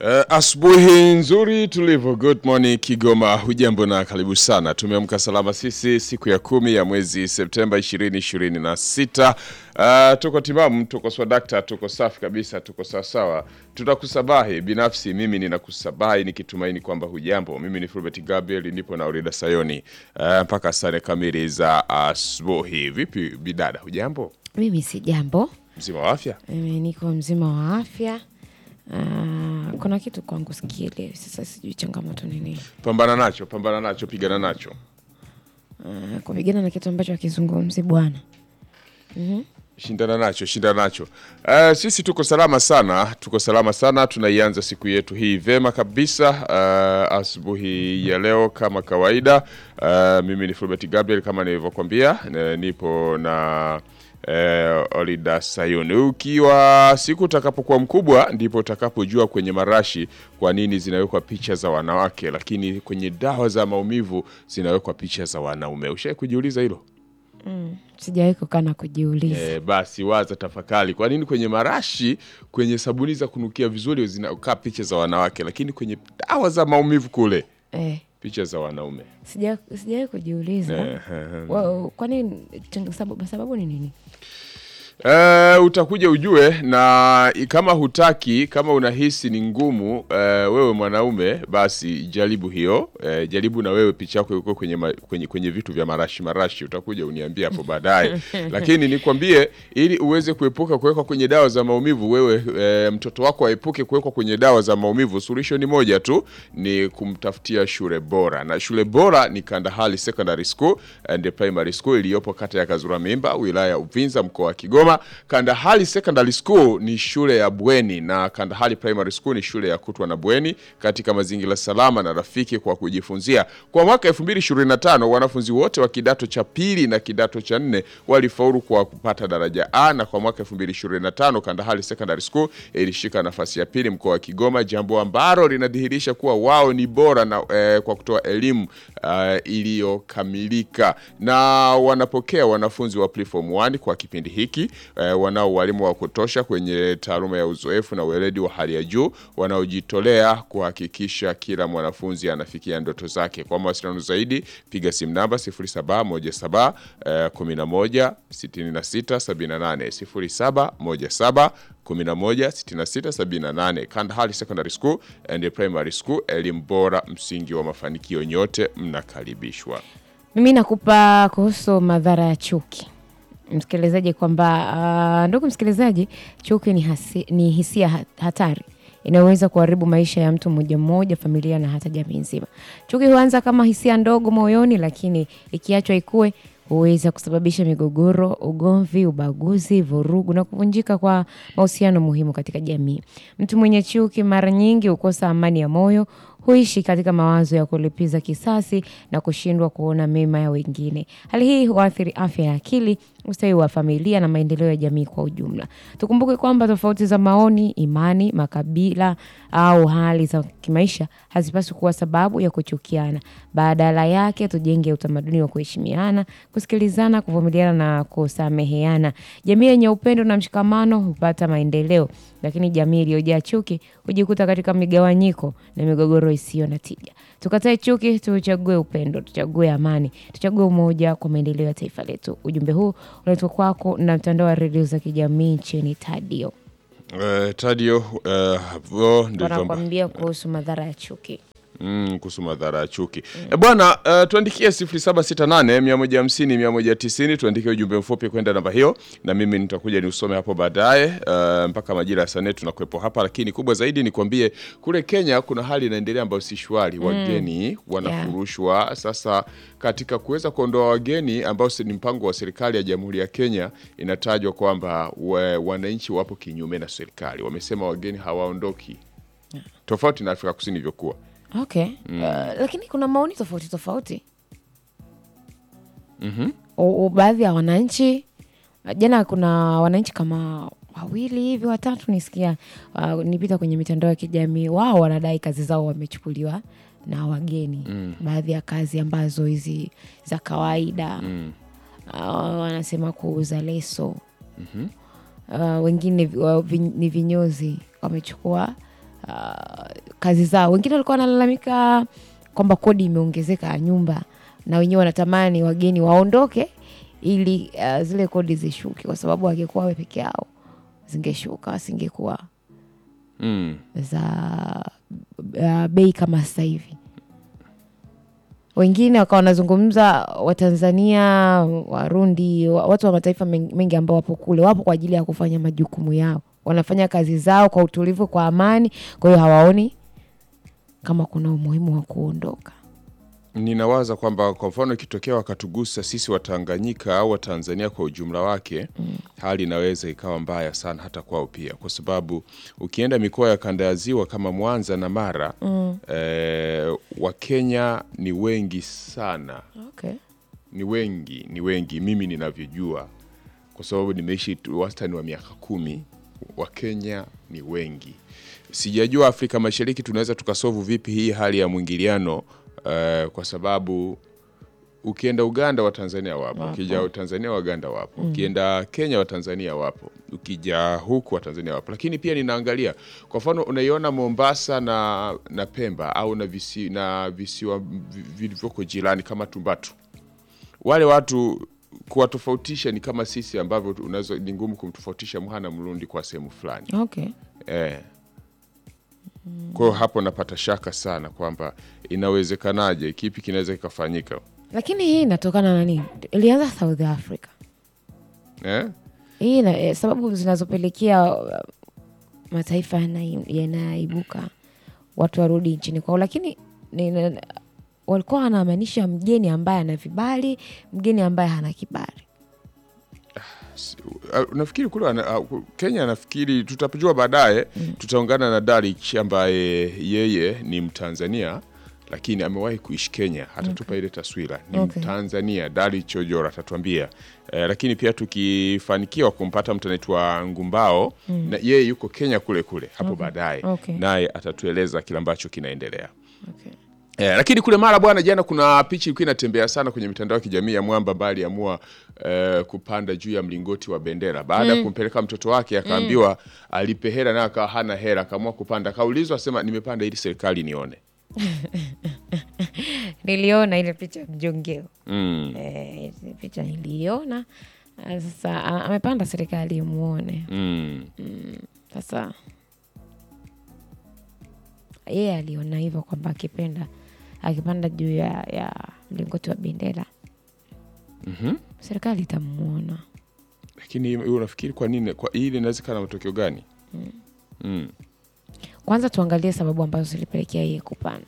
Uh, asubuhi nzuri tulivu. Good morning Kigoma, hujambo na karibu sana. Tumeamka salama sisi siku ya kumi ya mwezi Septemba 2026. Uh, tuko timamu, tuko swadakta, tuko safi kabisa, tuko sawasawa. Tutakusabahi binafsi, mimi ninakusabahi nikitumaini kwamba hujambo. Mimi ni Fulbert Gabriel, nipo na Urida Sayoni uh, mpaka sare kamili za asubuhi. Vipi bidada, hujambo? Mimi si jambo, Mzima wa afya? mimi niko mzima wa afya. Ah, kuna kitu kwangu sikielewi sasa, sijui changamoto ni nini. Pambana nacho, pambana nacho, pigana nacho. Ah, kupigana na kitu ambacho akizungumzi bwana. Shindana nacho, shindana nacho. Uh, sisi tuko salama sana, tuko salama sana. Tunaianza siku yetu hii vema kabisa. Uh, asubuhi ya leo kama kawaida. Uh, mimi ni Fulbert Gabriel kama nilivyokuambia, na nipo na eh, Olida Sayuni. Ukiwa siku utakapokuwa mkubwa ndipo utakapojua kwenye marashi kwa nini zinawekwa picha za wanawake, lakini kwenye dawa za maumivu zinawekwa picha za wanaume. Ushawahi kujiuliza hilo? Sijawahi kukaa na kujiuliza. E, basi waza tafakari, kwa nini kwenye marashi, kwenye sabuni za kunukia vizuri zinakaa picha za wanawake, lakini kwenye dawa za maumivu kule Eh, picha za wanaume? sija- sijawahi kujiuliza. Ehe. Wa- Kwa nini? chang- Sababu, sababu ni nini? E, utakuja ujue, na kama hutaki, kama unahisi ni ngumu e, wewe mwanaume, basi jaribu hiyo e, jaribu na wewe picha yako iko kwenye, ma, kwenye, kwenye vitu vya marashi marashi, utakuja uniambie hapo baadaye. Lakini nikwambie, ili uweze kuepuka kuwekwa kwenye dawa za maumivu, wewe e, mtoto wako aepuke kuwekwa kwenye dawa za maumivu, suluhisho ni moja tu, ni kumtafutia shule bora, na shule bora ni Kandahari Secondary School and Primary School iliyopo kata ya Kazura Mimba, wilaya ya Uvinza, mkoa wa Kigoma. Kandahari Secondary School ni shule ya bweni na Kandahari Primary School ni shule ya kutwa na bweni katika mazingira salama na rafiki kwa kujifunzia. Kwa mwaka 2025 wanafunzi wote wa kidato cha pili na kidato cha nne walifaulu kwa kupata daraja A, na kwa mwaka 2025 Kandahari Secondary School ilishika nafasi ya pili mkoa wa Kigoma, jambo ambalo linadhihirisha kuwa wao ni bora na, eh, kwa kutoa elimu eh, iliyokamilika na wanapokea wanafunzi wa preform 1 kwa kipindi hiki eh, wanao walimu wa kutosha kwenye taaluma ya uzoefu na weledi wa hali ya juu wanaojitolea kuhakikisha kila mwanafunzi anafikia ndoto zake. Kwa mawasiliano zaidi piga simu namba 0717 eh, 11 66 78 0717 11 66 78. Kandahari Secondary School and Primary School, elimu bora, msingi wa mafanikio. Nyote mnakaribishwa. Mimi nakupa kuhusu madhara ya chuki msikilizaji, kwamba ah, ndugu msikilizaji, chuki ni, hasi, ni hisia ha- hatari inayoweza kuharibu maisha ya mtu mmoja mmoja, familia na hata jamii nzima. Chuki huanza kama hisia ndogo moyoni, lakini ikiachwa ikue huweza kusababisha migogoro, ugomvi, ubaguzi, vurugu na kuvunjika kwa mahusiano muhimu katika jamii. Mtu mwenye chuki mara nyingi hukosa amani ya moyo, huishi katika mawazo ya kulipiza kisasi na kushindwa kuona mema ya wengine. Hali hii huathiri afya ya akili, ustawi wa familia na maendeleo ya jamii kwa ujumla. Tukumbuke kwamba tofauti za maoni, imani, makabila au hali za kimaisha hazipaswi kuwa sababu ya kuchukiana. Badala yake, tujenge utamaduni wa kuheshimiana, kusikilizana, kuvumiliana na kusameheana. Jamii yenye upendo na mshikamano hupata maendeleo, lakini jamii iliyojaa chuki hujikuta katika migawanyiko na migogoro isiyo na tija. Tukatae chuki, tuchague upendo, tuchague amani, tuchague umoja kwa maendeleo ya taifa letu. Ujumbe huu unaletwa kwako na mtandao wa redio za kijamii nchini Tadio, Uh, Tadio uh, vo ndio vyombo wanakwambia kuhusu madhara ya chuki. Mm, kuhusu madhara ya chuki e, bwana uh, tuandikie 0768 150 190 tuandikie ujumbe mfupi kwenda namba hiyo, na mimi nitakuja niusome hapo baadaye uh, mpaka majira ya saa nne tunakuwepo hapa, lakini kubwa zaidi nikwambie kule Kenya kuna hali inaendelea ambayo si shwari, wageni wanafurushwa. Sasa katika kuweza kuondoa wageni ambao si- ni mpango wa serikali ya Jamhuri ya Kenya, inatajwa kwamba wa- wananchi wapo kinyume na serikali, wamesema wageni hawaondoki, tofauti na Afrika Kusini ilivyokuwa. Okay. Uh, lakini kuna maoni tofauti tofauti. U- u- baadhi ya wananchi jana, kuna wananchi kama wawili hivi watatu nisikia, uh, nipita kwenye mitandao ya kijamii, wao wanadai kazi zao wamechukuliwa na wageni baadhi ya kazi ambazo hizi za kawaida uh, wanasema kuuza leso uh, wengine vi- wa- vi- ni vinyozi wamechukua uh, kazi zao. Wengine walikuwa wanalalamika kwamba kodi imeongezeka ya nyumba, na wenyewe wanatamani wageni waondoke ili uh, zile kodi zishuke, kwa sababu wangekuwa wawe peke yao zingeshuka, wasingekuwa Mm. za uh, bei kama sasa hivi. Wengine wakawa wanazungumza Watanzania, Warundi, wa- watu wa mataifa men- mengi ambao wapo kule, wapo kwa ajili ya kufanya majukumu yao, wanafanya kazi zao kwa utulivu, kwa amani. Kwa hiyo hawaoni kama kuna umuhimu wa kuondoka. Ninawaza kwamba kwa mfano ikitokea wakatugusa sisi Watanganyika au Watanzania kwa ujumla wake hali inaweza ikawa mbaya sana hata kwao pia, kwa sababu ukienda mikoa ya kanda ya ziwa kama Mwanza na Mara eh, Wakenya ni wengi sana, Okay. ni wengi, ni wengi, mimi ninavyojua, kwa sababu nimeishi tu wastani wa miaka kumi. Wakenya ni wengi. Sijajua Afrika Mashariki tunaweza tukasovu vipi hii hali ya mwingiliano eh, kwa sababu ukienda Uganda Watanzania wapo, ukija Tanzania Waganda wapo, ukienda Kenya Watanzania wapo, ukija huku Watanzania wapo. Lakini pia ninaangalia kwa mfano, unaiona Mombasa na, na Pemba au na, visi, na visiwa vi- vilivyoko jirani kama Tumbatu, wale watu kuwatofautisha ni kama sisi ambavyo unaweza ni ngumu kumtofautisha Mha na Mrundi kwa sehemu fulani Okay. eh. Kwa hiyo hapo napata shaka sana kwamba inawezekanaje, kipi kinaweza kikafanyika Lakini hii inatokana na nini? Ilianza South Africa. eh? Hii ina, eh, sababu zinazopelekea uh, mataifa yanai- yanaibuka watu warudi nchini kwao, lakini nina- walikuwa wanamaanisha mgeni ambaye ana vibali, mgeni ambaye hana kibali. Uh, nafikiri kule ana- uh, Kenya nafikiri tutapojua baadaye tutaungana na Darich ambaye yeye ni Mtanzania lakini amewahi kuishi Kenya, atatupa ile taswira ni Okay. Mtanzania. Darich Ojora atatuambia eh, lakini pia tukifanikiwa kumpata mtu anaitwa Ngumbao na yeye yuko Kenya kule kule hapo baadaye Okay. naye atatueleza kile ambacho kinaendelea. Okay. Eh, lakini kule Mara bwana, jana kuna picha ilikuwa inatembea sana kwenye mitandao ya kijamii ya mwamba ambaye aliamua eh, kupanda juu ya mlingoti wa bendera baada ya kumpeleka mtoto wake, akaambiwa alipe hela naye akawa hana hela, akaamua kupanda. Akaulizwa asema, nimepanda ili serikali nione. Niliona ile picha mjongeo mm. eh, ile picha niliona. Ah, Sasa a- amepanda serikali imuone. Mm. Sasa yeye aliona hivyo kwamba akipenda akipanda juu ya, ya mlingoti wa bendera Mhm. serikali itamuona. Lakini wewe unafikiri kwa nini kwa hili inaweza kuwa na matokeo gani? Mm. Kwanza tuangalie sababu ambazo zilipelekea yeye kupanda.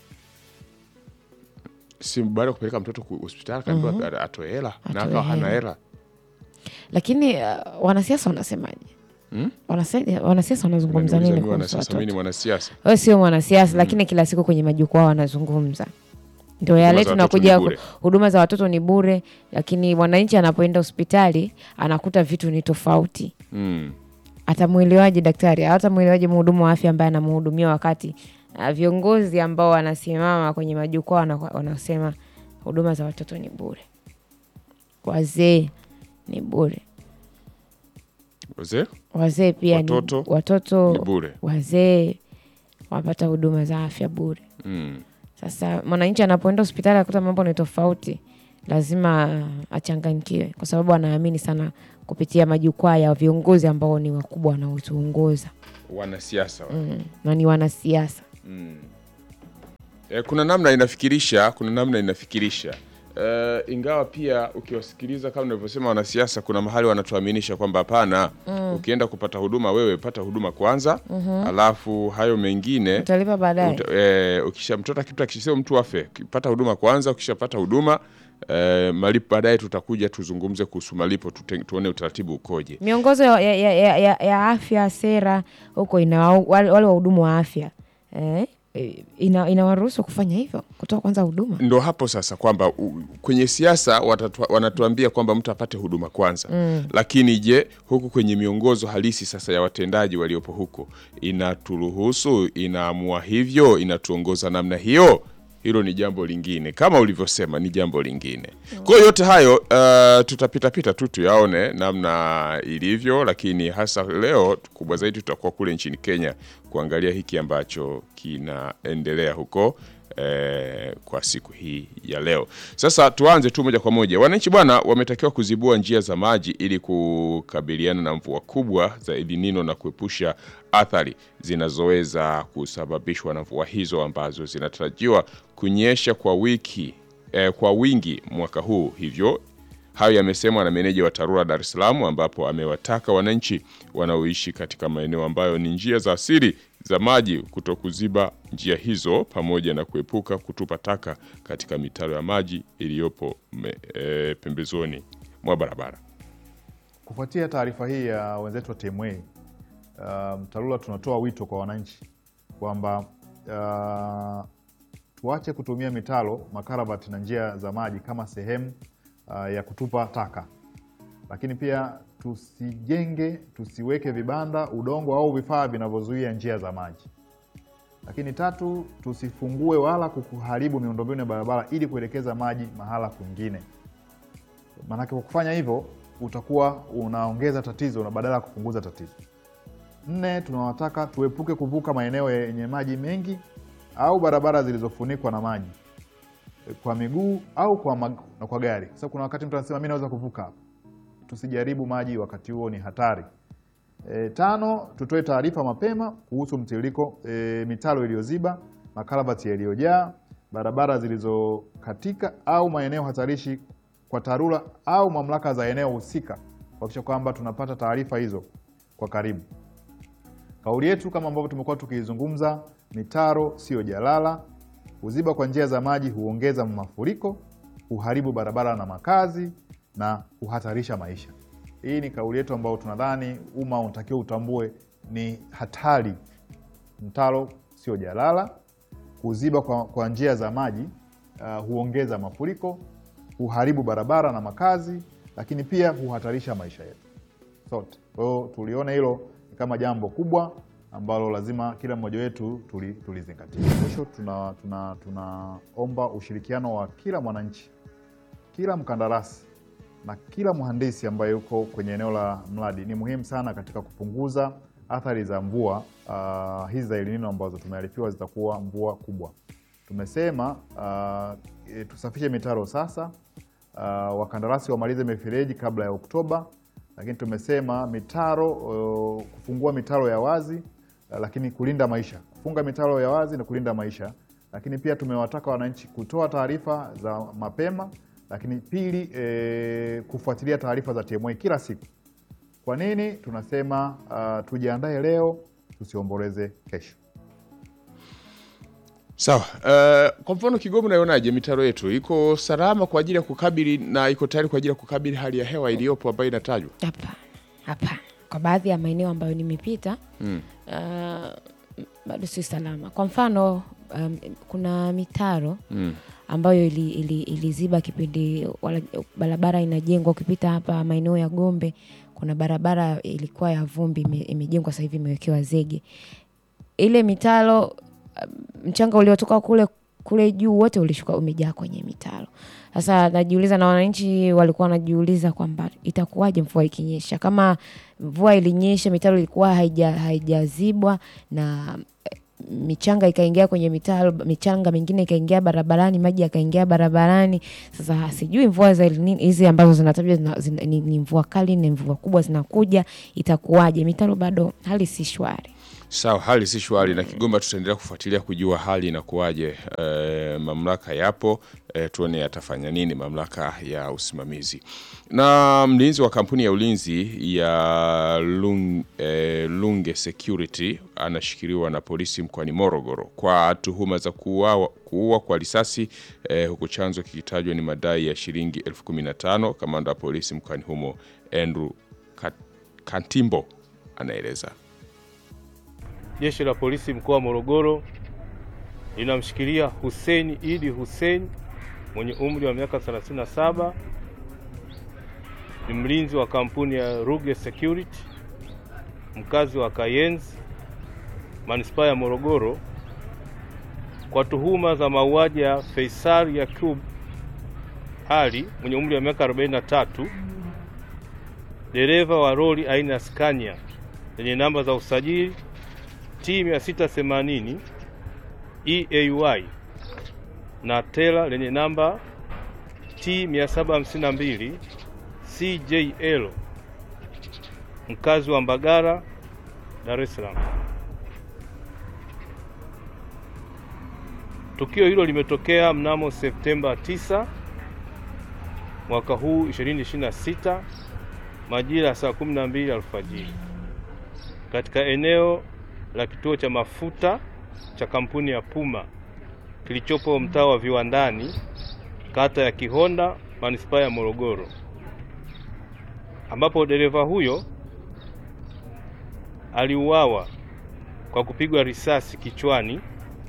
Si baada ya kupeleka mtoto ku- hospitali akaambiwa atoe hela na Atoe akawa hana hela. hela. Lakini uh, wanasiasa wanasemaje? Hmm? Wanase- Wanasiasa wanazungumza Unaniuliza nini mimi kuhusu wanasiasa, mimi ni watoto? mwanasiasa. Wewe sio mwanasiasa, lakini kila siku kwenye majukwaa wanazungumza. Ndio yale za watoto tunakuja ni bure. ku- huduma za watoto ni bure, lakini mwananchi anapoenda hospitali anakuta vitu ni tofauti. Mm. Atamwelewaje daktari? Atamwelewaje mhudumu wa afya ambaye anamhudumia, wakati uh, viongozi ambao wanasimama kwenye majukwaa wana- wanasema huduma za watoto ni bure, wazee ni bure, Wazee wazee pia Watoto ni, watoto ni bure. wazee wanapata huduma za afya bure. Mm. Sasa mwananchi anapoenda hospitali akuta mambo ni tofauti, lazima achanganyikiwe, kwa sababu anaamini sana kupitia majukwaa ya viongozi ambao ni wakubwa wanaotuongoza Wanasiasa wa. mm, na ni wanasiasa. E, kuna namna inafikirisha, kuna namna inafikirisha e, ingawa pia ukiwasikiliza kama unavyosema wanasiasa, kuna mahali wanatuaminisha kwamba hapana, ukienda kupata huduma wewe pata huduma kwanza, alafu hayo mengine Utalipa baadaye. uta, e, ukisha mtoto kitu akisema mtu afe, pata huduma kwanza, ukishapata huduma e, malipo baadaye, tutakuja tuzungumze kuhusu malipo, tute, tuone utaratibu ukoje. Miongozo ya, ya, ya, ya, ya afya sera huko ina wale wale wahudumu wa afya eh, ina, inawaruhusu kufanya hivyo, kutoa kwanza huduma. Ndo hapo sasa kwamba u- kwenye siasa watatua- wanatuambia kwamba mtu apate huduma kwanza lakini je, huku kwenye miongozo halisi sasa ya watendaji waliopo huko inaturuhusu, inaamua hivyo, inatuongoza namna hiyo? Hilo ni jambo lingine, kama ulivyosema, ni jambo lingine. Kwa hiyo yote hayo uh, tutapitapita tu tuyaone namna ilivyo, lakini hasa leo kubwa zaidi tutakuwa kule nchini Kenya kuangalia hiki ambacho kinaendelea huko eh, kwa siku hii ya leo. Sasa tuanze tu moja kwa moja. Wananchi bwana wametakiwa kuzibua njia za maji ili kukabiliana na mvua kubwa za El Nino na kuepusha athari zinazoweza kusababishwa na mvua hizo ambazo zinatarajiwa kunyesha kwa wiki eh, kwa wingi mwaka huu. Hivyo hayo yamesemwa na meneja wa TARURA Dar es Salaam, ambapo amewataka wananchi wanaoishi katika maeneo ambayo ni njia za asili za maji kutokuziba njia hizo pamoja na kuepuka kutupa taka katika mitaro ya maji iliyopo me- e, pembezoni mwa barabara. Kufuatia taarifa hii ya wenzetu wa TMA, um, TARURA tunatoa wito kwa wananchi kwamba uh, tuache kutumia mitaro, makaravati na njia za maji kama sehemu uh, ya kutupa taka, lakini pia tusijenge, tusiweke vibanda, udongo au vifaa vinavyozuia njia za maji. Lakini tatu, tusifungue wala kuharibu miundombinu ya barabara ili kuelekeza maji mahala kwingine. Maanake kwa kufanya hivyo utakuwa unaongeza tatizo na badala ya kupunguza tatizo. Nne, tunawataka tuepuke kuvuka maeneo yenye maji mengi au barabara zilizofunikwa na maji kwa miguu au kwa, mag na kwa gari. Sasa kuna wakati mtu anasema mi naweza kuvuka hapa. Tusijaribu maji wakati huo, ni hatari. E, tano, tutoe taarifa mapema kuhusu mtiririko e, mitaro iliyoziba, makaravati yaliyojaa, barabara zilizokatika au maeneo hatarishi kwa TARURA au mamlaka za eneo husika kuhakikisha kwamba tunapata taarifa hizo kwa karibu. Kauli yetu kama ambavyo tumekuwa tukizungumza, mitaro sio jalala. Kuziba kwa njia za maji huongeza mafuriko, huharibu barabara na makazi na huhatarisha maisha. Hii ni kauli yetu ambayo tunadhani umma unatakiwa utambue ni hatari. Mtaro sio jalala. Kuziba kwa, kwa njia za maji uh, huongeza mafuriko, huharibu barabara na makazi, lakini pia huhatarisha maisha yetu sote. Kwa hiyo tuliona hilo kama jambo kubwa ambalo lazima kila mmoja wetu tuli- tulizingatia. Mwisho tunaomba tuna, tunaomba ushirikiano wa kila mwananchi, kila mkandarasi na kila mhandisi ambaye yuko kwenye eneo la mradi. Ni muhimu sana katika kupunguza athari za mvua uh, hizi za El Nino ambazo tumearifiwa zitakuwa mvua kubwa. Tumesema uh, e, tusafishe mitaro sasa, uh, wakandarasi wamalize mifereji kabla ya Oktoba, lakini tumesema mitaro uh, kufungua mitaro ya wazi uh, lakini kulinda maisha, kufunga mitaro ya wazi na kulinda maisha. Lakini pia tumewataka wananchi kutoa taarifa za mapema, lakini pili, e, kufuatilia taarifa za TMA kila siku. Kwa nini tunasema uh, tujiandae leo tusiomboleze kesho? Sawa. Uh, kwa mfano Kigoma, unaionaje mitaro yetu iko salama kwa ajili ya kukabili na iko tayari kwa ajili ya kukabili hali ya hewa iliyopo ambayo inatajwa? Hapana, hapana. Kwa baadhi ya maeneo ambayo nimepita Mm. uh, bado si salama. Kwa mfano um, kuna mitaro Mm. ambayo ili- ili- iliziba kipindi wala- barabara inajengwa. Ukipita hapa maeneo ya Gombe, kuna barabara ilikuwa ya vumbi ime- imejengwa, sasa hivi imewekewa zege. Ile mitaro um, mchanga uliotoka kule kule juu wote ulishuka umejaa kwenye mitaro. Sasa najiuliza, na wananchi walikuwa wanajiuliza kwamba itakuwaje mvua ikinyesha. Kama mvua ilinyesha, mitaro ilikuwa haija haijazibwa na eh, michanga ikaingia kwenye mitaro, michanga mingine ikaingia barabarani, maji yakaingia barabarani. Sasa sijui mvua za El Nino hizi ambazo zinatajwa zina, zina, ni, ni mvua kali, ni mvua kubwa zinakuja, itakuwaje? Mitaro bado hali si shwari. Sawa, hali si shwari na Kigoma tutaendelea kufuatilia kujua hali inakuwaje. E, mamlaka yapo e, tuone yatafanya nini mamlaka ya usimamizi. Na mlinzi wa kampuni ya ulinzi ya Lung, e, Lunge Security anashikiliwa na polisi mkoani Morogoro kwa tuhuma za kuua kuua kwa risasi e, huku chanzo kikitajwa ni madai ya shilingi elfu kumi na tano. Kamanda wa polisi mkoani humo Andrew Kat- Kantimbo anaeleza. Jeshi la polisi mkoa wa Morogoro linamshikilia Hussein Idi Hussein mwenye umri wa miaka 37, ni mlinzi wa kampuni ya Ruge Security, mkazi wa Kayenzi, manispaa ya Morogoro, kwa tuhuma za mauaji ya Faisal Yakub Ali mwenye umri wa miaka 43, dereva wa lori aina ya Scania lenye namba za usajili T 680 EAY na tela lenye namba T 752 CJL mkazi wa Mbagara, Dar es Salaam. Tukio hilo limetokea mnamo Septemba 9 mwaka huu 2026 majira ya saa 12 alfajiri katika eneo la kituo cha mafuta cha kampuni ya Puma kilichopo mtaa wa Viwandani, kata ya Kihonda, manispaa ya Morogoro, ambapo dereva huyo aliuawa kwa kupigwa risasi kichwani.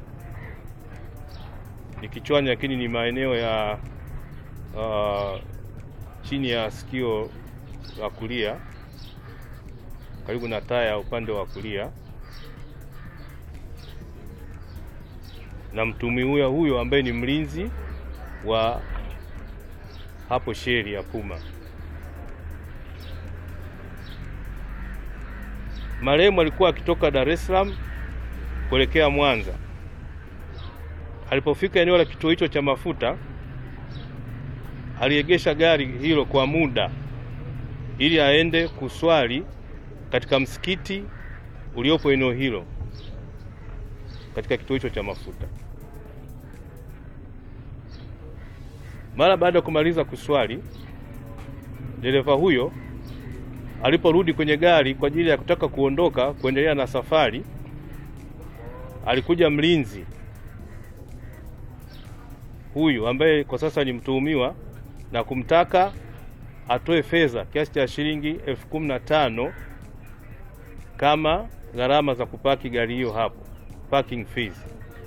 Ni kichwani, lakini ni maeneo ya uh, chini ya sikio la kulia karibu na taya upande wa kulia, na mtuhumiwa huyo ambaye ni mlinzi wa hapo sheri ya Puma. Marehemu alikuwa akitoka Dar es Salaam kuelekea Mwanza. Alipofika eneo la kituo hicho cha mafuta, aliegesha gari hilo kwa muda ili aende kuswali katika msikiti uliopo eneo hilo katika kituo hicho cha mafuta. Mara baada ya kumaliza kuswali, dereva huyo aliporudi kwenye gari kwa ajili ya kutaka kuondoka kuendelea na safari, alikuja mlinzi huyu ambaye kwa sasa ni mtuhumiwa na kumtaka atoe fedha kiasi cha shilingi elfu kumi na tano kama gharama za kupaki gari hiyo hapo, parking fees,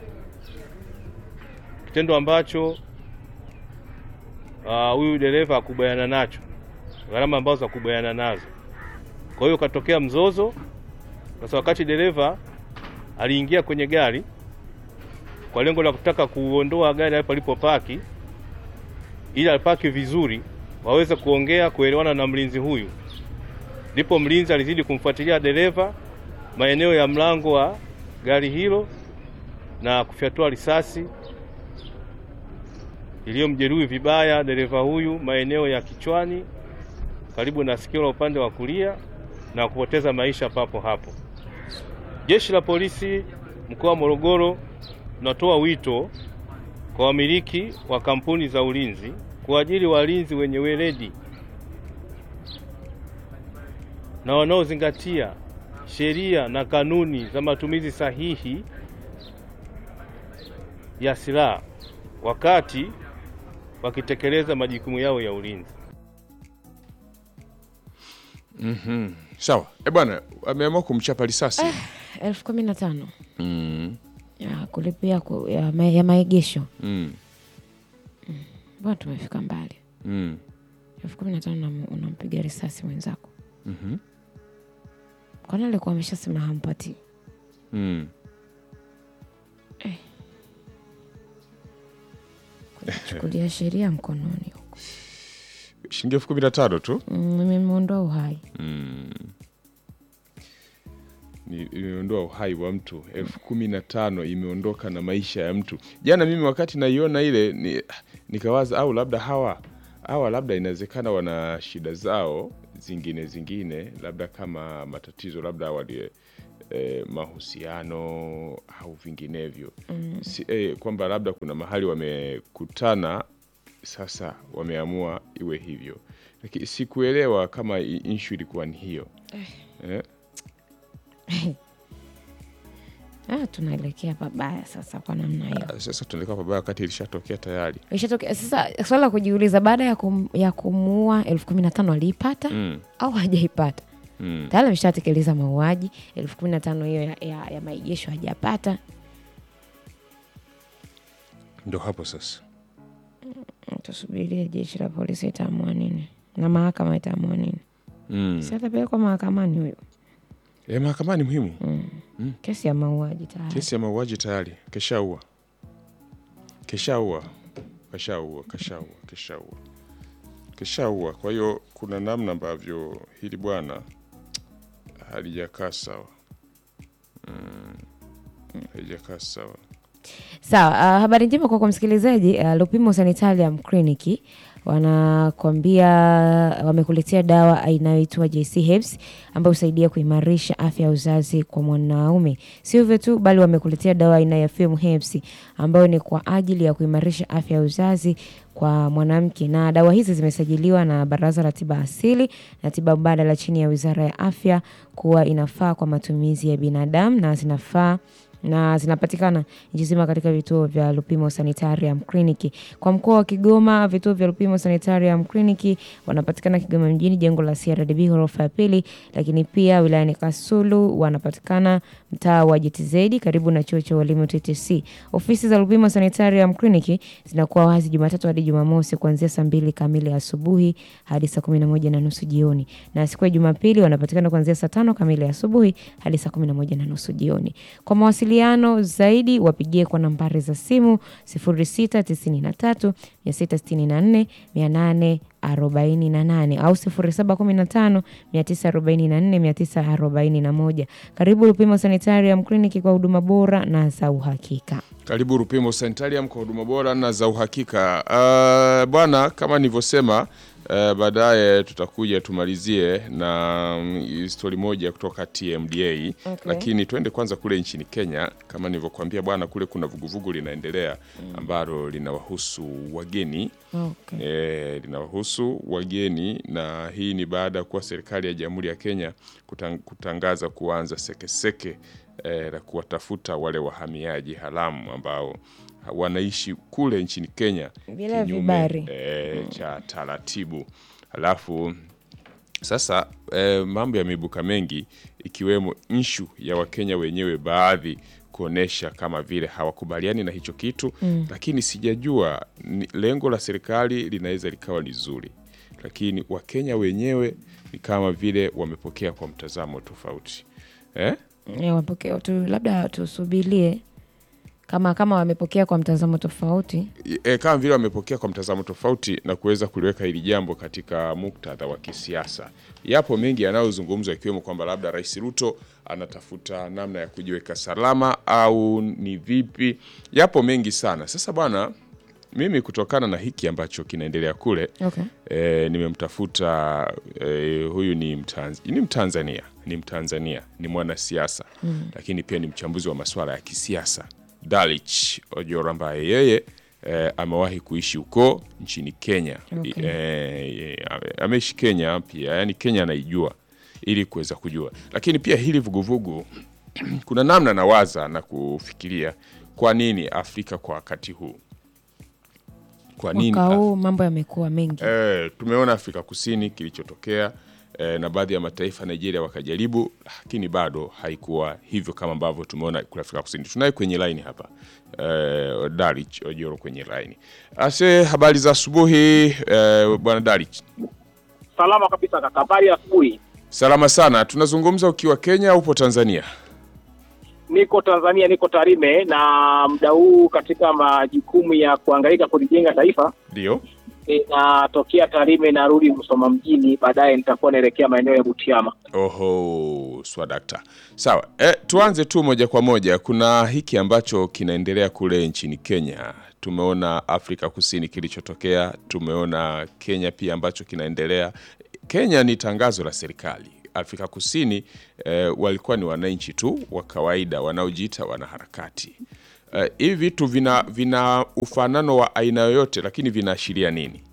kitendo ambacho huyu uh, dereva hakubaliana nacho, gharama ambazo hakubaliana nazo. Kwa hiyo ukatokea mzozo. Sasa wakati dereva aliingia kwenye gari kwa lengo la kutaka kuondoa gari hapo alipopaki, ili alipaki vizuri, waweze kuongea kuelewana na mlinzi huyu, ndipo mlinzi alizidi kumfuatilia dereva maeneo ya mlango wa gari hilo na kufyatua risasi iliyomjeruhi vibaya dereva huyu maeneo ya kichwani karibu na sikio la upande wa kulia na kupoteza maisha papo hapo. Jeshi la Polisi mkoa wa Morogoro tunatoa wito kwa wamiliki wa kampuni za ulinzi kuajiri walinzi wenye weledi na wanaozingatia sheria na kanuni za matumizi sahihi ya silaha wakati wakitekeleza majukumu yao ya ulinzi. Mhm. Sawa. Eh, bwana ameamua kumchapa risasi. elfu kumi na tano Mm. ya kulipia ku, ya, ma, ya maegesho Mm. bwana, tumefika mbali. Mm. elfu kumi na tano unam- unampiga risasi mwenzako, Mhm. kwani alikuwa ameshasema hampati? Mm. Chukulia sheria mkononi huko, Shilingi elfu kumi na tano tu. Mm, imemwondoa uhai. Ni- imeondoa uhai wa mtu elfu kumi na tano imeondoka na maisha ya mtu. Jana mimi wakati naiona ile ni, nikawaza au labda hawa hawa labda inawezekana wana shida zao zingine zingine, labda kama matatizo labda wali eh, mahusiano au vinginevyo si, eh, kwamba labda kuna mahali wamekutana sasa wameamua iwe hivyo, lakini sikuelewa kama i- issue ilikuwa ni hiyo eh. Ah, tunaelekea pabaya sasa kwa namna hiyo. Ah, Sasa tunaelekea pabaya wakati ilishatokea tayari. Ishatokea sasa. Swala la kujiuliza, baada ya, kum, ya kumuua elfu kumi na tano aliipata Mm, au hajaipata? mm. Tayari ameshatekeleza mauaji. elfu kumi na tano hiyo ya, ya, ya maegesho hajapata. Ndo hapo sasa Tusubirie jeshi la polisi itaamua nini na mahakama itaamua nini. mm. Si atapelekwa mahakamani huyo, E, mahakamani muhimu. kesi ya mauaji tayari. Kesi ya mauaji tayari keshaua, keshaua, keshaua, keshaua, keshaua, keshaua. Kwa hiyo kuna namna ambavyo hili bwana halijakaa sawa. Mm. haijakaa sawa. Sawa, uh, habari njema kwako msikilizaji. Uh, Lupimo Sanitarium Clinic wanakwambia wamekuletea dawa inayoitwa JC Herbs ambayo husaidia kuimarisha afya ya uzazi kwa mwanaume. Sio hivyo tu, bali wamekuletea dawa aina ya Fem Herbs ambayo ni kwa ajili ya kuimarisha afya ya uzazi kwa mwanamke, na dawa hizi zimesajiliwa na Baraza la Tiba Asili na Tiba Mbadala chini ya Wizara ya Afya kuwa inafaa kwa matumizi ya binadamu na zinafaa na zinapatikana nchi nzima katika vituo vya Lupimo Sanitarium Clinic. Kwa mkoa wa Kigoma, vituo vya Lupimo Sanitarium Clinic wanapatikana Kigoma mjini, jengo la CRDB ghorofa ya pili, lakini pia wilayani Kasulu wanapatikana mtaa wa JTZ karibu na chuo cha walimu TTC. Ofisi za Lupimo Sanitarium Clinic zinakuwa wazi Jumatatu hadi Jumamosi kuanzia saa mbili kamili asubuhi hadi saa kumi na moja na nusu jioni, na siku ya Jumapili wanapatikana kuanzia saa tano kamili asubuhi hadi saa kumi na moja na nusu jioni. Kwa mawasiliano zaidi wapigie kwa nambari za simu 0693 664 848 au 0715 944 941. Karibu Lupimo Sanitarium Clinic kwa huduma bora na za uhakika. Karibu Rupimo Sanitarium kwa huduma bora na za uhakika. Uh, bwana, kama nilivyosema uh, baadaye tutakuja tumalizie na mm, stori moja kutoka TMDA Okay. lakini twende kwanza kule nchini Kenya. Kama nilivyokuambia bwana, kule kuna vuguvugu linaendelea ambalo linawahusu wageni Okay. e, linawahusu wageni na hii ni baada ya kuwa serikali ya Jamhuri ya Kenya kutang, kutangaza kuanza sekeseke e, la kuwatafuta wale wahamiaji haramu ambao wanaishi kule nchini Kenya Bila vibali. e, cha taratibu. Halafu sasa e, mambo yameibuka mengi ikiwemo nshu ya Wakenya wenyewe baadhi kuonesha kama vile hawakubaliani na hicho kitu mm. Lakini sijajua ni, lengo la serikali linaweza likawa ni zuri, lakini Wakenya wenyewe ni kama vile wamepokea kwa mtazamo tofauti eh? Eh, wapokea tu, labda tusubirie kama kama wamepokea kwa mtazamo tofauti. e, kama vile wamepokea kwa mtazamo tofauti na kuweza kuliweka hili jambo katika muktadha wa kisiasa. Yapo mengi yanayozungumzwa ikiwemo kwamba labda Rais Ruto anatafuta namna ya kujiweka salama au ni vipi. Yapo mengi sana. Sasa bwana, mimi kutokana na hiki ambacho kinaendelea kule Okay. e, nimemtafuta e, huyu ni, Mtanz, ni Mtanzania ni Mtanzania ni mwanasiasa mm. lakini pia ni mchambuzi wa masuala ya kisiasa Dalich Ojoro ambaye yeye e, amewahi kuishi huko nchini Kenya Okay. e, e, ame- ameishi Kenya pia yani Kenya anaijua ili kuweza kujua, lakini pia hili vuguvugu kuna namna nawaza na kufikiria kwa nini Afrika kwa wakati huu kwa nini Mwaka huu mambo yamekuwa mengi. E, tumeona Afrika Kusini kilichotokea e, na baadhi ya mataifa Nigeria wakajaribu, lakini bado haikuwa hivyo kama ambavyo tumeona kule Afrika Kusini. Tunaye kwenye line hapa e, Darich Ojoro kwenye line. Ase, habari za asubuhi e, bwana Darich. Salama kabisa kaka, habari ya asubuhi. Salama sana. Tunazungumza ukiwa Kenya, upo Tanzania? Niko Tanzania, niko Tarime, na muda huu katika majukumu ya kuhangaika kulijenga taifa Ndio. inatokea Tarime, narudi Msoma mjini, baadaye nitakuwa naelekea maeneo ya Butiama. Oho, swadakta. Sawa, e, tuanze tu moja kwa moja. Kuna hiki ambacho kinaendelea kule nchini Kenya. Tumeona Afrika Kusini kilichotokea, tumeona Kenya pia ambacho kinaendelea. Kenya ni tangazo la serikali. Afrika Kusini e, walikuwa ni wananchi tu wa kawaida wanaojiita wanaharakati. E, hivi vitu vina, vina ufanano wa aina yoyote, lakini vinaashiria nini?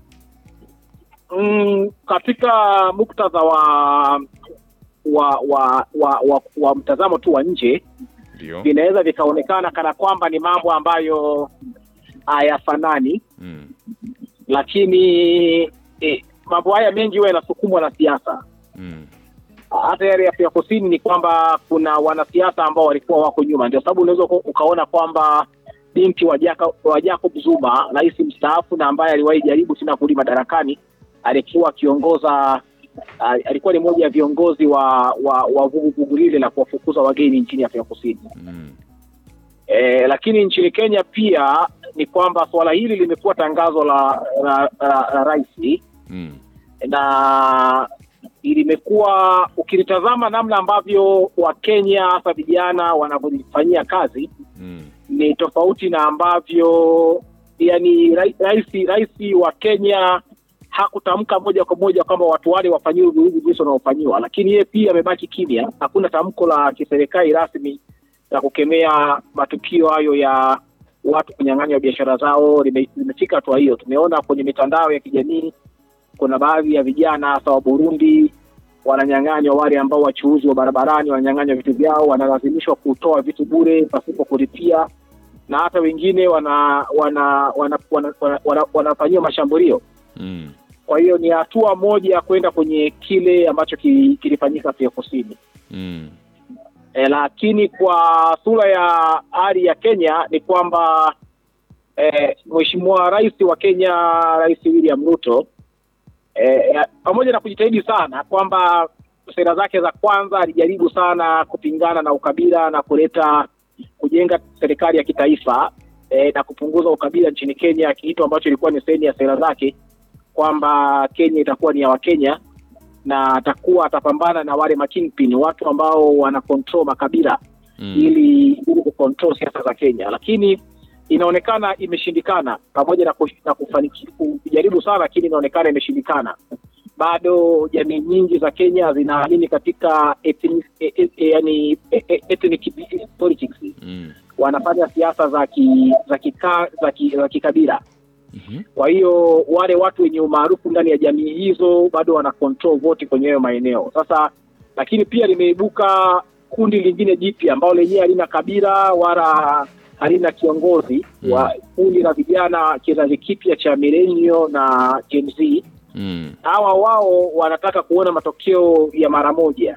Mm, katika muktadha wa wa wa wa, wa, wa mtazamo tu wa nje Ndio. vinaweza vikaonekana kana kwamba ni mambo ambayo hayafanani Mm. lakini eh, mambo haya mengi huwa yanasukumwa na siasa. Mm. Hata yale ya Afrika Kusini ni kwamba kuna wanasiasa ambao walikuwa wako nyuma, ndio sababu unaweza uka- ukaona kwamba binti wa, Jaka, wa Jacob Zuma, rais mstaafu na ambaye aliwahi jaribu tena kurudi madarakani, alikuwa akiongoza ah, alikuwa ni mmoja ya viongozi wa wa wa vuguvugu lile la kuwafukuza wageni nchini Afrika Kusini. Mm. E, lakini nchini Kenya pia ni kwamba suala hili limekuwa tangazo la, la, la, la rais Mm. na limekuwa ukilitazama namna ambavyo Wakenya hasa vijana wanavyolifanyia kazi Mm. ni tofauti na ambavyo yani rai- rais rais wa Kenya hakutamka moja kwa moja kwamba watu wale wafanyiwe vurugu jinsi wanaofanyiwa, lakini yeye pia amebaki kimya. Hakuna tamko la kiserikali rasmi la kukemea matukio hayo ya watu kunyang'anywa biashara zao. Lime- Limefika hatua hiyo. Tumeona kwenye mitandao ya kijamii kuna baadhi ya vijana hasa wa Burundi wananyang'anywa, wale ambao wachuuzi wa barabarani wananyang'anywa vitu vyao, wanalazimishwa kutoa vitu bure pasipo kulipia, na hata wengine wana wana wana, wana, wana, wana, wanafanyiwa mashambulio. Mm. Kwa hiyo ni hatua moja kwenda kwenye kile ambacho ki- kilifanyika Afrika Kusini. Mm. E, lakini kwa sura ya hali ya Kenya ni kwamba e, Mheshimiwa Rais wa Kenya Rais William Ruto e, pamoja na kujitahidi sana kwamba sera zake za kwanza alijaribu sana kupingana na ukabila na kuleta kujenga serikali ya kitaifa e, na kupunguza ukabila nchini Kenya, kitu ambacho ilikuwa ni sehemu ya sera zake kwamba Kenya itakuwa ni ya Wakenya na atakuwa atapambana na wale makingpin, watu ambao wana control makabila Mm. ili ili kucontrol siasa za Kenya, lakini inaonekana imeshindikana, pamoja na, kush- na kufaniki- kujaribu sana, lakini inaonekana imeshindikana. Bado jamii nyingi za Kenya zinaamini katika ethnic, e, e, e, yani, e, e, ethnic politics. Mm. Wanafanya siasa za ki, za kika, za, ki, za kikabila. Mhm. Kwa hiyo wale watu wenye umaarufu ndani ya jamii hizo bado wana control vote kwenye hayo maeneo. Sasa lakini pia limeibuka kundi lingine jipya ambalo lenyewe halina kabila wala halina kiongozi Mm. wa kundi la vijana kizazi kipya cha millennial na Gen Z. Mm. Hawa wao wanataka kuona matokeo ya mara moja.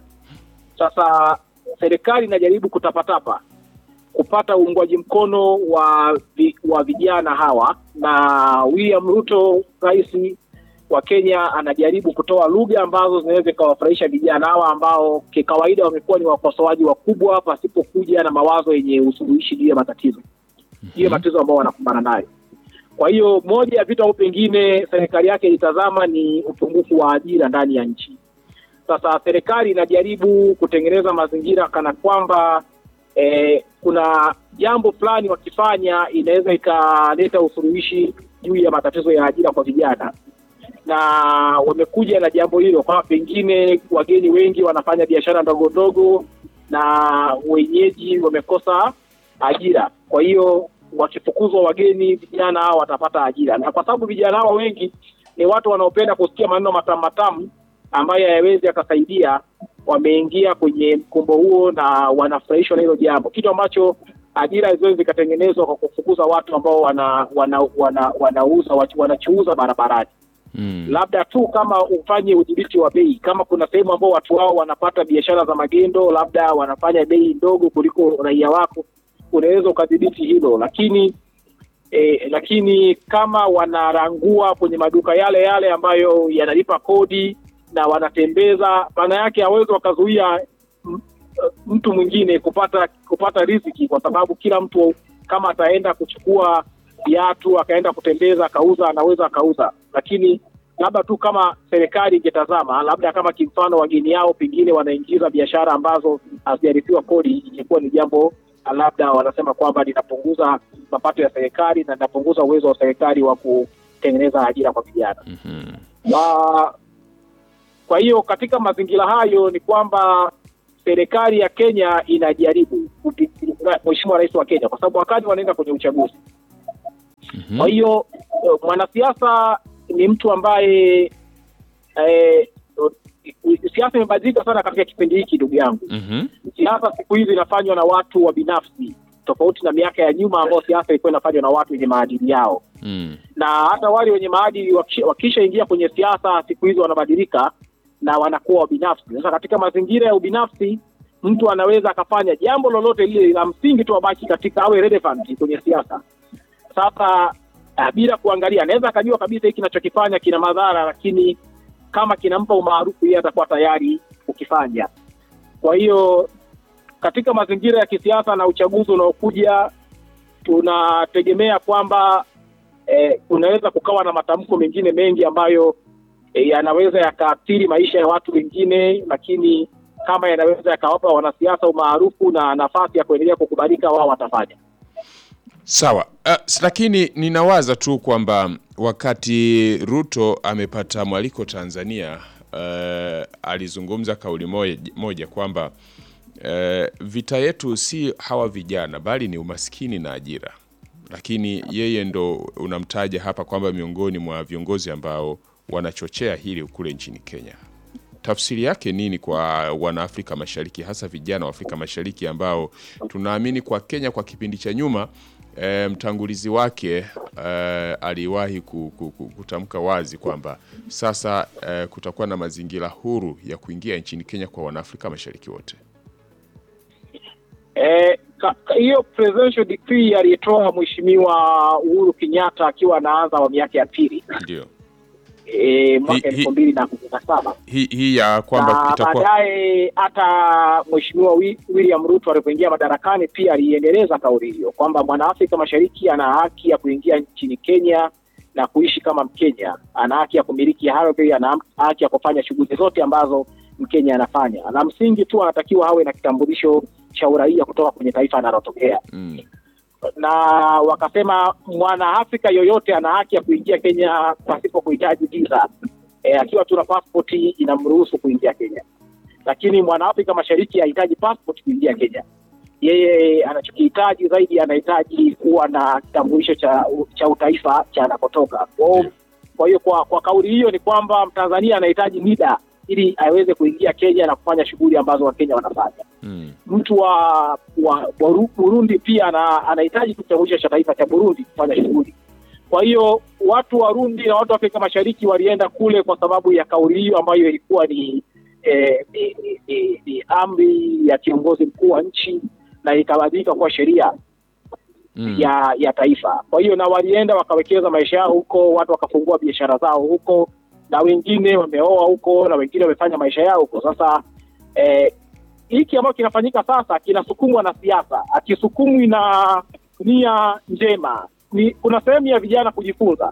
Sasa serikali inajaribu kutapatapa kupata uungwaji mkono wa vi, wa vijana hawa, na William Ruto rais wa Kenya anajaribu kutoa lugha ambazo zinaweza ikawafurahisha vijana hawa ambao kikawaida wamekuwa ni wakosoaji wakubwa pasipokuja na mawazo yenye usuluhishi juu ya matatizo juu ya matatizo ambao wanakumbana nayo. Kwa hiyo moja ya vitu au pengine serikali yake ilitazama ni upungufu wa ajira ndani ya nchi. Sasa serikali inajaribu kutengeneza mazingira kana kwamba eh, kuna jambo fulani wakifanya inaweza ikaleta usuluhishi juu ya matatizo ya ajira kwa vijana, na wamekuja na jambo hilo kwamba pengine wageni wengi wanafanya biashara ndogo ndogo na wenyeji wamekosa ajira, kwa hiyo wakifukuzwa wageni, vijana hao watapata ajira, na kwa sababu vijana hawa wengi ni watu wanaopenda kusikia maneno matamu matamu ambayo hayawezi yakasaidia, wameingia kwenye mkumbo huo na wanafurahishwa na hilo jambo, kitu ambacho ajira haziwezi zikatengenezwa kwa kufukuza watu ambao wana wana wana wanauza watu- wanachuuza barabarani. Mm. Labda tu kama ufanye udhibiti wa bei, kama kuna sehemu ambao watu wao wanapata biashara za magendo, labda wanafanya bei ndogo kuliko raia wako, unaweza ukadhibiti hilo, lakini eh, lakini kama wanarangua kwenye maduka yale yale ambayo yanalipa kodi na wanatembeza, maana yake hawezi wakazuia m- mtu mwingine kupata kupata riziki, kwa sababu kila mtu kama ataenda kuchukua viatu akaenda kutembeza akauza, anaweza akauza, lakini labda tu kama serikali ingetazama, labda kama kimfano wageni yao pengine wanaingiza biashara ambazo hazijarithiwa kodi, ingekuwa ni jambo labda wanasema kwamba linapunguza mapato ya serikali na linapunguza uwezo wa serikali wa kutengeneza ajira kwa vijana. Mhm. Wa- Kwa hiyo katika mazingira hayo ni kwamba serikali ya Kenya inajaribu kupi- Mheshimiwa Rais wa Kenya, kwa sababu wakati wanaenda kwenye uchaguzi. Mhm. Kwa hiyo eh, mwanasiasa ni mtu ambaye eh, siasa imebadilika sana katika kipindi hiki, ndugu yangu. Mhm. Siasa siku hizi inafanywa na watu wa binafsi, tofauti na miaka ya nyuma ambao siasa ilikuwa inafanywa na watu wenye maadili yao Mm. na hata wale wenye maadili wakisha- wakishaingia kwenye siasa siku hizi wanabadilika na wanakuwa wabinafsi. Sasa katika mazingira ya ubinafsi, mtu anaweza akafanya jambo lolote lile la msingi tu abaki katika awe relevant kwenye siasa. Sasa uh, bila kuangalia, anaweza akajua kabisa hiki kinachokifanya kina madhara, lakini kama kinampa umaarufu, yeye atakuwa tayari kukifanya. Kwa hiyo katika mazingira ya kisiasa na uchaguzi unaokuja, tunategemea kwamba eh, kunaweza kukawa na matamko mengine mengi ambayo e, yanaweza yakaathiri maisha ya watu wengine, lakini kama yanaweza yakawapa wanasiasa umaarufu na nafasi ya kuendelea kukubalika, wao watafanya. Sawa. Uh, lakini ninawaza tu kwamba wakati Ruto amepata mwaliko Tanzania, uh, alizungumza kauli moja, moja kwamba uh, vita yetu si hawa vijana bali ni umaskini na ajira. Lakini yeye ndo unamtaja hapa kwamba miongoni mwa viongozi ambao wanachochea hili kule nchini Kenya. Tafsiri yake nini kwa wanaafrika Mashariki, hasa vijana wa Afrika Mashariki ambao tunaamini kwa Kenya kwa kipindi cha nyuma e, mtangulizi wake e, aliwahi ku- ku- ku- kutamka wazi kwamba sasa e, kutakuwa na mazingira huru ya kuingia nchini Kenya kwa wanaafrika Mashariki wote. Eh, ka- ka- hiyo presidential decree aliyetoa Mheshimiwa Uhuru Kenyatta akiwa anaanza awamu yake ya pili Ndio eh, mwaka Hi- hi- elfu mbili na kumi na saba hii hii ya kwamba na itakuwa baadaye hata Mheshimiwa Wi- William Ruto alipoingia madarakani pia aliendeleza kauli hiyo kwamba mwanaafrika Mashariki ana haki ya kuingia nchini Kenya na kuishi kama Mkenya, ana haki ya kumiliki ardhi, ana haki ya kufanya shughuli zote ambazo Mkenya anafanya. La msingi tu anatakiwa awe na kitambulisho cha uraia kutoka kwenye taifa analotokea mm, na wakasema mwanaafrika yoyote ana haki ya kuingia Kenya pasipo kuhitaji visa e, akiwa tuna pasipoti inamruhusu kuingia Kenya, lakini mwanaafrika mashariki hahitaji passport kuingia Kenya. Yeye anachokihitaji zaidi, anahitaji kuwa na kitambulisho cha, cha utaifa cha anakotoka. Kwa- Kwa hiyo kwa, kwa kauli hiyo ni kwamba Mtanzania anahitaji NIDA ili aweze kuingia Kenya na kufanya shughuli ambazo Wakenya wanafanya mm, mtu wa, wa Buru- Burundi pia ana, anahitaji kitambulisho cha taifa cha Burundi kufanya shughuli. Kwa hiyo watu wa Burundi na watu wa Afrika Mashariki walienda kule kwa sababu ya kauli hiyo ambayo ilikuwa ni, eh, ni, ni, ni, ni amri ya kiongozi mkuu wa nchi na ikabadilika kuwa sheria mm. ya ya taifa. Kwa hiyo na walienda wakawekeza maisha yao huko, watu wakafungua biashara zao huko, na wengine wameoa huko, na wengine wamefanya maisha yao huko. Sasa eh, hiki ambacho kinafanyika sasa kinasukumwa na siasa, akisukumwi na nia njema. Ni kuna sehemu ya vijana kujifunza,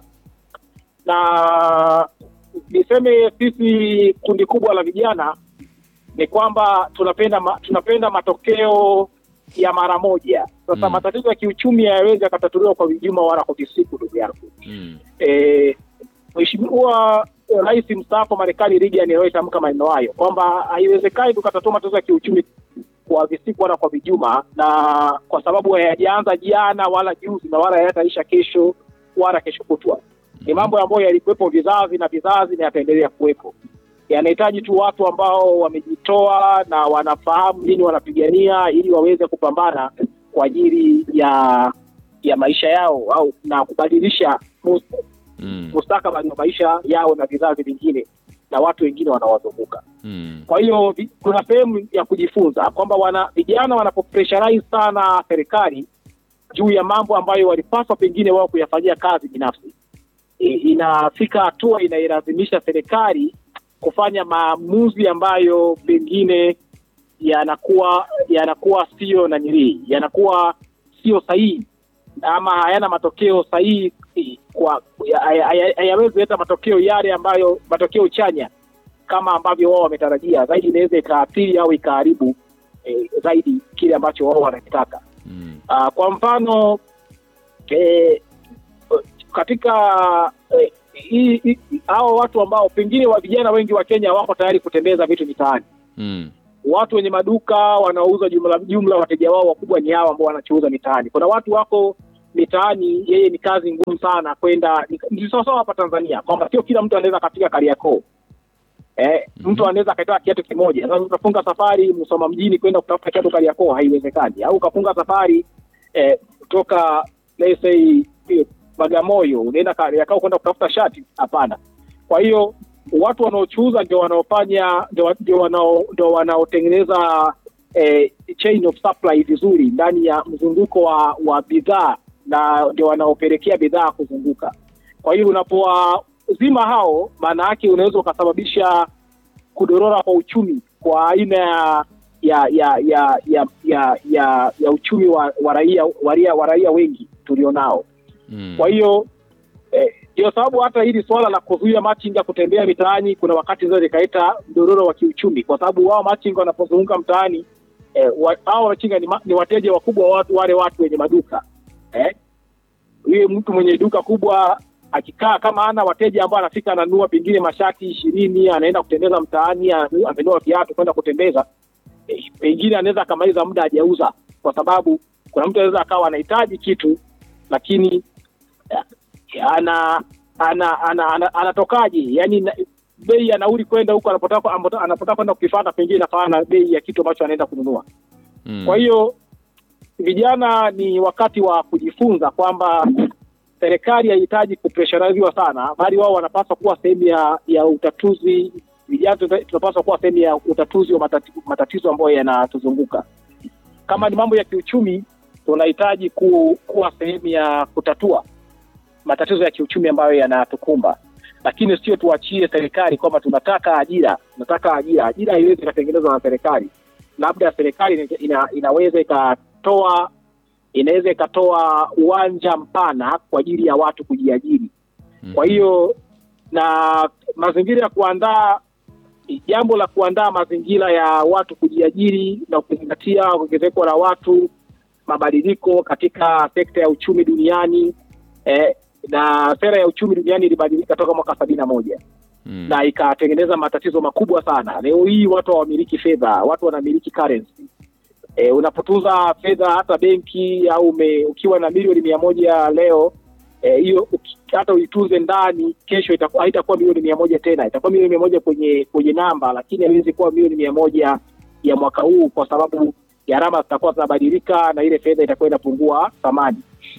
na niseme sisi kundi kubwa la vijana ni kwamba tunapenda ma, tunapenda matokeo ya mara moja. Sasa Mm. matatizo ya kiuchumi hayawezi yakatatuliwa kwa vijuma wala kwa visiku, ndugu yangu. Mm. Eh, Mheshimiwa eh, Rais mstaafu wa Marekani Reagan aliyotamka maneno hayo kwamba haiwezekani tukatatua matatizo ya kiuchumi kwa visiku wala kwa vijuma, na kwa sababu hayajaanza jana wala juzi na wala hayataisha kesho wala kesho kutwa. Ni mambo ambayo yalikuwepo vizazi na vizazi na yataendelea kuwepo. Yanahitaji tu watu ambao wamejitoa na wanafahamu nini wanapigania ili waweze kupambana kwa ajili ya ya maisha yao au na kubadilisha mus- Mm. mustakabali wa maisha yao na vizazi vingine na watu wengine wanaowazunguka. Mm. Kwa hiyo vi- kuna sehemu ya kujifunza kwamba wana vijana wanapopressurize sana serikali juu ya mambo ambayo walipaswa pengine wao kuyafanyia kazi binafsi, e, inafika hatua inailazimisha serikali kufanya maamuzi ambayo pengine yanakuwa yanakuwa sio nanilii, yanakuwa sio sahihi ama hayana matokeo sahihi kwa haya- haya- hayawezi leta matokeo yale ambayo matokeo chanya kama ambavyo wao wametarajia. Zaidi inaweza ikaathiri au ikaharibu eh, zaidi kile ambacho wao wanakitaka. Mm. Ah, kwa mfano eh, katika eh, hii- hii- hao watu ambao pengine wa vijana wengi wa Kenya wako tayari kutembeza vitu mitaani Mm. watu wenye maduka wanaouza jumla jumla, wateja wao wakubwa ni hao ambao wanachuuza mitaani. Kuna watu wako mitaani, yeye ni kazi ngumu sana kwenda, ni- ni sawasawa hapa Tanzania kwamba sio kila mtu anaweza akafika Kariakoo. Eh, mtu anaweza akatoa kiatu kimoja. Sasa utafunga safari Musoma mjini kwenda kutafuta kiatu Kariakoo, haiwezekani. Au ukafunga safari eh, kutoka let's say eh, Bagamoyo unaenda Kariakoo kwenda kutafuta shati, hapana. Kwa hiyo watu wanaochuuza ndio wanaofanya ndio ndio wanao ndio wanaotengeneza eh, chain of supply vizuri ndani ya mzunguko wa wa bidhaa na ndio wanaopelekea bidhaa kuzunguka. Kwa hiyo unapowazima hao, maana yake unaweza ukasababisha kudorora kwa uchumi kwa aina ya ya ya ya ya ya, ya, ya uchumi wa, wa raia wa raia wa raia wengi tulionao. Mm. Kwa hiyo eh, Ndio sababu hata hili swala la kuzuia machinga kutembea mitaani kuna wakati zao likaleta mdororo wa kiuchumi, kwa sababu wao machinga wanapozunguka mtaani eh, wa- hao machinga ni, ma, ni wateja wakubwa wa watu, wale watu wenye maduka eh, huyo mtu mwenye duka kubwa akikaa kama ana wateja ambao anafika ananunua pengine mashati ishirini anaenda kutembeza mtaani anu- amenunua viatu kwenda kutembeza eh, pengine anaweza akamaliza muda hajauza kwa sababu kuna mtu anaweza akawa anahitaji kitu lakini eh, ana ana ana, ana, anatokaje yani na, bei ya nauli kwenda huko anapotaka ambapo- anapotaka kwenda kukifata pengine inafanana na bei ya kitu ambacho anaenda kununua Mm. kwa hiyo vijana ni wakati wa kujifunza kwamba serikali haihitaji kupreshariziwa sana, bali wao wanapaswa kuwa sehemu ya ya utatuzi. Vijana tuta- tunapaswa kuwa sehemu ya utatuzi wa matati, matatizo ambayo yanatuzunguka. Kama ni mambo ya kiuchumi, tunahitaji ku, kuwa sehemu ya kutatua matatizo ya kiuchumi ambayo yanatukumba, lakini sio tuachie serikali kwamba tunataka ajira, tunataka ajira. Ajira haiwezi ikatengenezwa na serikali labda serikali ina, ina, inaweza ikatoa inaweza ikatoa uwanja mpana kwa ajili ya watu kujiajiri. Kwa hiyo na mazingira ya kuandaa jambo la kuandaa mazingira ya watu kujiajiri na kuzingatia ongezeko la watu, mabadiliko katika sekta ya uchumi duniani eh, na sera ya uchumi duniani ilibadilika toka mwaka sabini na moja Mm. na ikatengeneza matatizo makubwa sana. Leo hii watu hawamiliki fedha, watu wanamiliki currency. E, unapotunza fedha hata benki au ume, ukiwa na milioni mia moja leo eh, hiyo uki- hata uitunze ndani, kesho itakuwa haitakuwa milioni mia moja tena, itakuwa milioni mia moja kwenye kwenye namba, lakini haiwezi kuwa milioni mia moja ya mwaka huu kwa sababu gharama zitakuwa zinabadilika na ile fedha itakuwa inapungua thamani.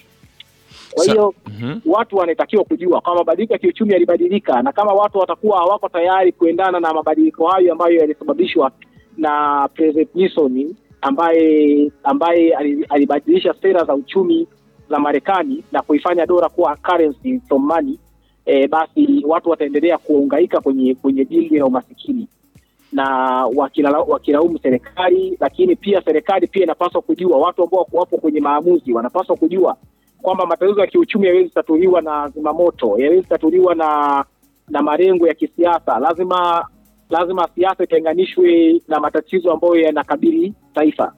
Kwa Sa- hiyo Mhm. watu wanatakiwa kujua kwamba mabadiliko ya kiuchumi yalibadilika, na kama watu watakuwa hawako tayari kuendana na mabadiliko hayo ambayo yalisababishwa na President Nixon ambaye ambaye ali- alibadilisha sera za uchumi za Marekani na kuifanya dola kuwa currency from money, e, basi watu wataendelea kuungaika kwenye kwenye dili la umasikini na wakila- wakilaumu serikali, lakini pia serikali pia inapaswa kujua, watu ambao wapo kwenye maamuzi wanapaswa kujua kwamba matatizo ya kiuchumi yawezi tatuliwa na zimamoto, yawezi tatuliwa na na malengo ya kisiasa. Lazima lazima siasa itenganishwe na matatizo ambayo yanakabili taifa,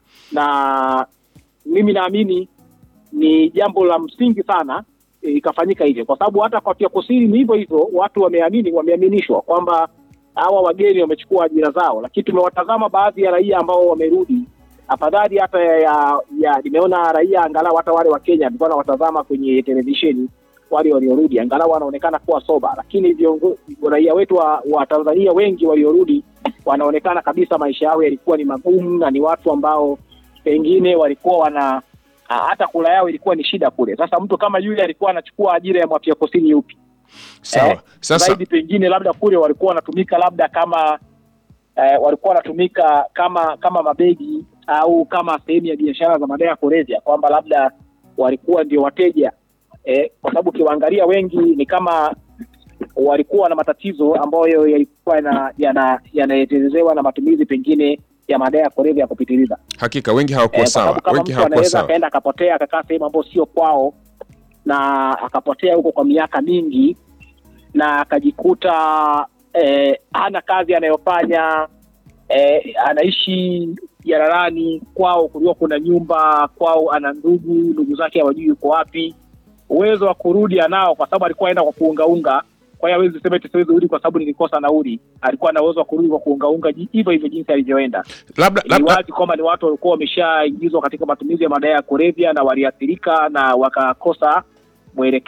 na mimi naamini ni jambo la msingi sana eh, ikafanyika hivyo, kwa sababu hata kwa Afrika Kusini ni hivyo hivyo, watu wameamini, wameaminishwa kwamba hawa wageni wamechukua ajira zao, lakini tumewatazama baadhi ya raia ambao wamerudi afadhali hata ya, ya nimeona raia angalau hata wale wa Kenya nilikuwa nawatazama kwenye televisheni wale waliorudi angalau wanaonekana kuwa soba, lakini viongo- raia wetu wa, wa Tanzania wengi waliorudi wanaonekana kabisa maisha yao yalikuwa ni magumu na ni watu ambao pengine walikuwa wana ha- hata kula yao ilikuwa ni shida kule. Sasa mtu kama yule alikuwa anachukua ajira ya Mwafrika Kusini yupi? Sawa. Eh, Sasa zaidi pengine labda kule walikuwa wanatumika labda kama eh, walikuwa wanatumika kama kama mabegi au kama sehemu ya biashara za madawa ya kulevya, kwamba labda walikuwa ndio wateja eh, kwa sababu ukiwaangalia wengi ni kama walikuwa na matatizo ambayo yalikuwa yana- yana- yanaelezewa na matumizi pengine ya madawa ya kulevya ya kupitiliza. hakika wengi hawakuwa Eh, kwa sawa, sababu kama wengi mtu hawakuwa anaweza sawa. akaenda akapotea akakaa sehemu ambayo sio kwao na akapotea huko kwa miaka mingi na akajikuta eh, hana kazi anayofanya eh, anaishi jararani kwao, kulikuwa kuna nyumba kwao, ana ndugu, ndugu zake hawajui yuko wapi. Uwezo wa kurudi anao, kwa sababu alikuwa aenda kwa kuungaunga. Kwa hiyo hawezi sema eti siwezi rudi kwa sababu nilikosa nauli. Alikuwa na uwezo wa kurudi kwa kuungaunga ji- hivyo hivyo jinsi alivyoenda Labda ni labda wazi kwamba ni watu walikuwa wameshaingizwa katika matumizi ya madawa ya kulevya na waliathirika na wakakosa mwelekeo